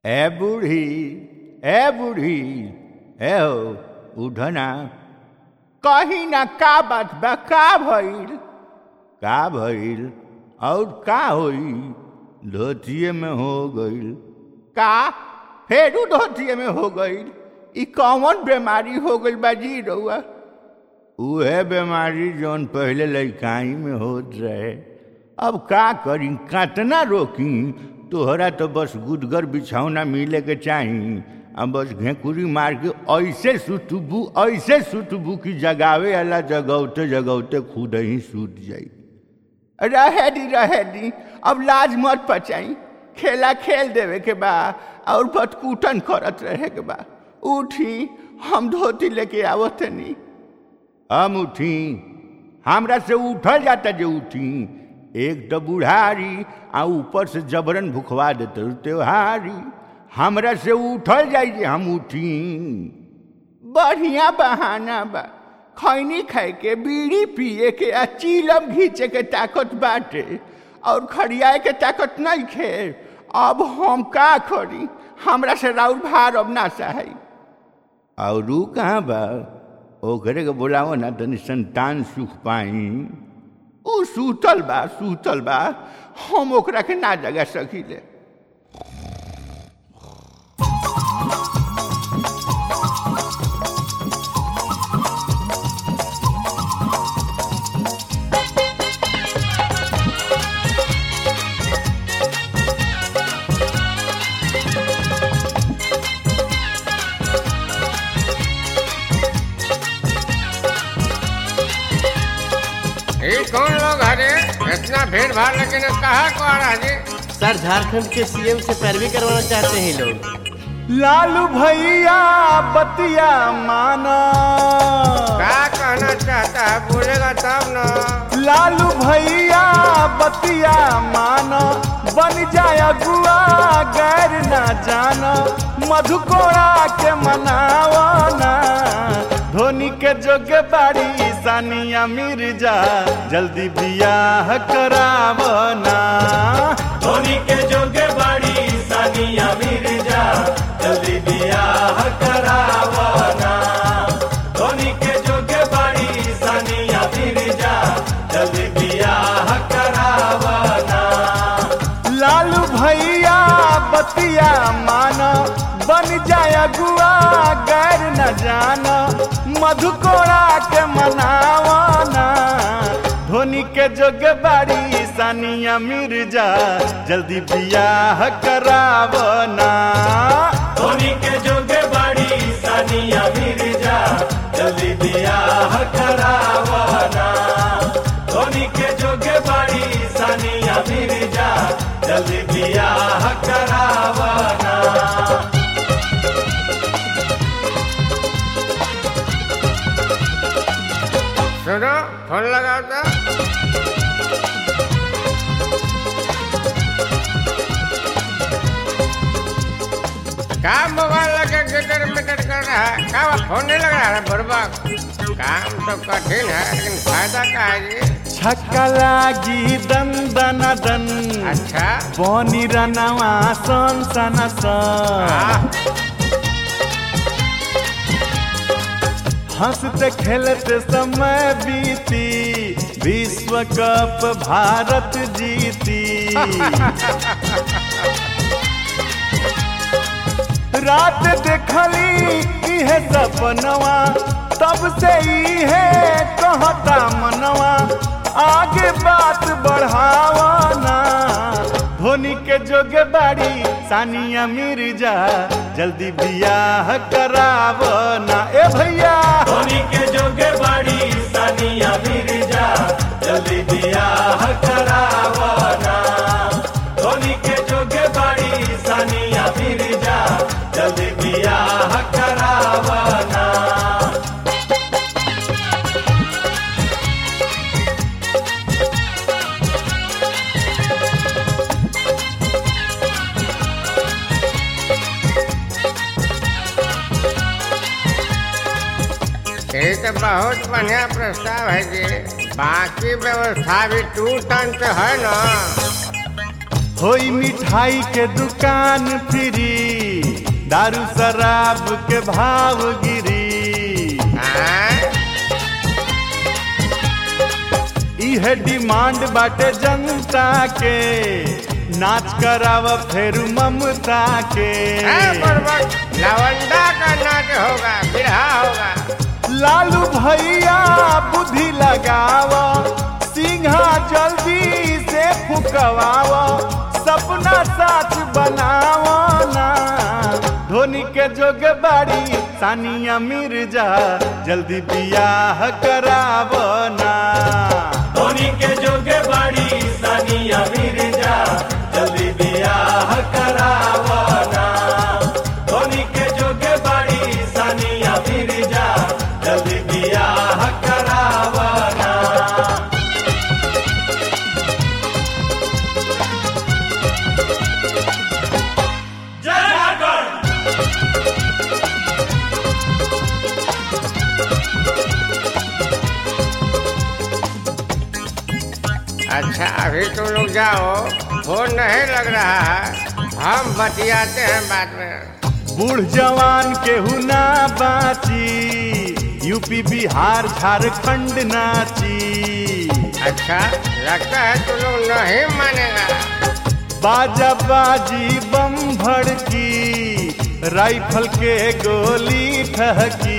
ए बूढ़ी ए बूढ़ी ए हो उठना कही ना का बात बा का भइल का भइल और का होई धोतिए में हो गइल का फेरू धोतिए में हो गइल ई कौन बीमारी हो गइल बा जी रउआ उहे बीमारी जौन पहले लड़काई में होत रहे अब का करी कातना रोकी तोहरा तो बस गुदगर बिछौना मिले के चाही अब बस घेकुरी मार के ऐसे सुतबू ऐसे सुतबू कि जगावे वाला जगौते जगौते खुद ही सूत जाई रहे दी रहे दी अब लाज मत पचाई खेला खेल देवे के बा और बतकूटन करत रहे के बा उठी हम धोती लेके आवत नहीं हम उठी हमरा से उठल जाता जे उठी एक तो बुढ़ारी आ ऊपर से जबरन भुखवा देते त्योहारी हमरा से उठल जाई जे हम उठी बढ़िया बहाना बा खैनी खाए के बीड़ी पिए के आ चीलम घींचे के ताकत बाटे और खड़ियाए के ताकत नहीं खे अब हम का करी हमरा से राउर भार अब ना सही और रू कहाँ बा ओकरे के बोलावो ना तनी संतान सुख पाई ऊ सूतल बा सूतल बा हम ओकरा के ना जगा सकीले ये कौन लोग हरे इतना भीड़ भाड़ लेकिन कहा को आ रहा जी सर झारखंड के सीएम से पैरवी करवाना चाहते हैं ये लोग लालू भैया बतिया माना क्या कहना चाहता है बोलेगा तब ना लालू भैया बतिया माना बन जाए अगुआ गैर ना जाना मधुकोड़ा के मनावना धोनी के जोगे बाड़ी सानिया मिर्जा जल्दी बियाह करावना धोनी के जोगे बाड़ी सानिया मिर्जा जल्दी बियाह करावना धोनी के जोगे बाड़ी सानिया मिर्जा जल्दी बियाह करावना लालू भैया बतिया माना बन जाए अगुआ गैर न जाना मधुकोड़ा के मनावना धोनी के जोग बाड़ी सानिया मिर्जा जल्दी बियाह करावना धोनी के जोग बाड़ी सानिया मिर्जा जल्दी बियाह करावना धोनी के जोग बाड़ी सानिया मिर्जा जल्दी बियाह करावना सुनो फोन लगाओ तो क्या मोबाइल लगे गिटर मिटर कर रहा है क्या वो फोन नहीं लग रहा है बर्बा काम तो कठिन है लेकिन फायदा का है जी छक्का लागी दन दन दन अच्छा बनी रनवा सन सन सन हाँ, हंसते खेलते समय बीती विश्व कप भारत जीती रात देखली इहे सपनवा तब से इहे कहता मनवा आगे बात बढ़ावना धोनी के जोगे बाड़ी सानिया मिर्जा जल्दी बियाह करावना ए भैया धोनी के जोगे बाड़ी सानिया मिर्जा जल्दी बियाह करावना धोनी के जोगे बाड़ी सानिया मिर्जा जल्दी बियाह करावना ये तो बहुत बढ़िया प्रस्ताव है जी बाकी व्यवस्था भी टू टन तो है ना होई मिठाई के दुकान फ्री दारू शराब के भाव गिरी हाँ? इहे डिमांड बाटे जनता के नाच कराव फिर ममता के हाँ, बुड़बक लवंडा का नाच होगा बिरहा होगा लालू भैया बुद्धि लगाव सिंहा जल्दी से फुकवाव सपना साथ बनाव ना धोनी के जोग बाड़ी सानिया मिर्जा जल्दी बियाह कराव ना धोनी के जोग बाड़ी सानिया मिर्जा जल्दी बियाह कराव ना धोनी के जोग बाड़ी सानिया मिर्जा जल्दी बियाह कराव ना अच्छा अभी तुम लोग जाओ फोन नहीं लग रहा है हम बतियाते हैं बाद में बूढ़ जवान केहू ना बाची यूपी बिहार झारखंड नाची अच्छा लगता है तुम लोग नहीं मानेगा बाजा बाजी बम भड़की राइफल के गोली ठहकी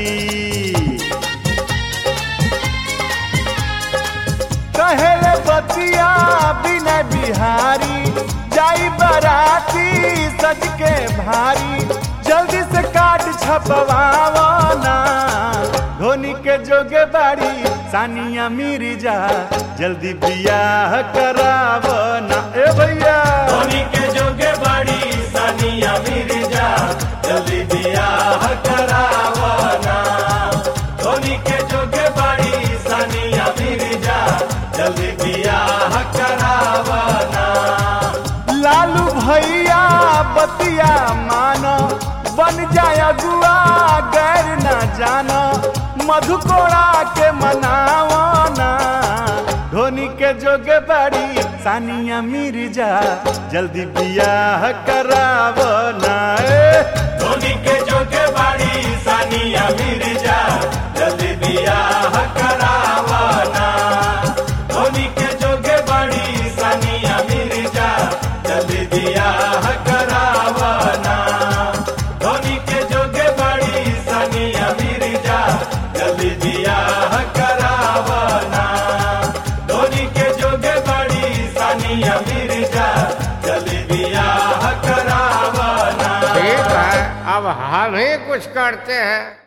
कहेले बतिया बिना बिहारी जाई बराती सज के भारी जल्दी से काट छपवावो ना धोनी के जोगे बाड़ी सानिया मिर्जा जल्दी बियाह करावो ना ए भैया धोनी के जोगे बाड़ी सानिया मिर्जा जल्दी बियाह करावो ना धोनी के जोगे बाड़ी सानिया मिर्जा जल्दी बियाह करावो ना लालू भैया बतिया मानो बन जाय अगुआ गैर न जानो मधुकोड़ा के मनावना धोनी के जोगे बड़ी सानिया मिर्जा जल्दी बियाह करावना धोनी के जोगे बड़ी सानिया मिर्जा जल्दी बियाह करावना धोनी के जोगे बड़ी सानिया मिर्जा जल्दी बियाह करावना धोनी के जोगे बड़ी सानिया मिर्जा जल्दी बियाह करावना धोनी के जोगे बड़ी सानिया मिर्जा जल्दी बियाह करावना ठीक है अब हम ही कुछ करते हैं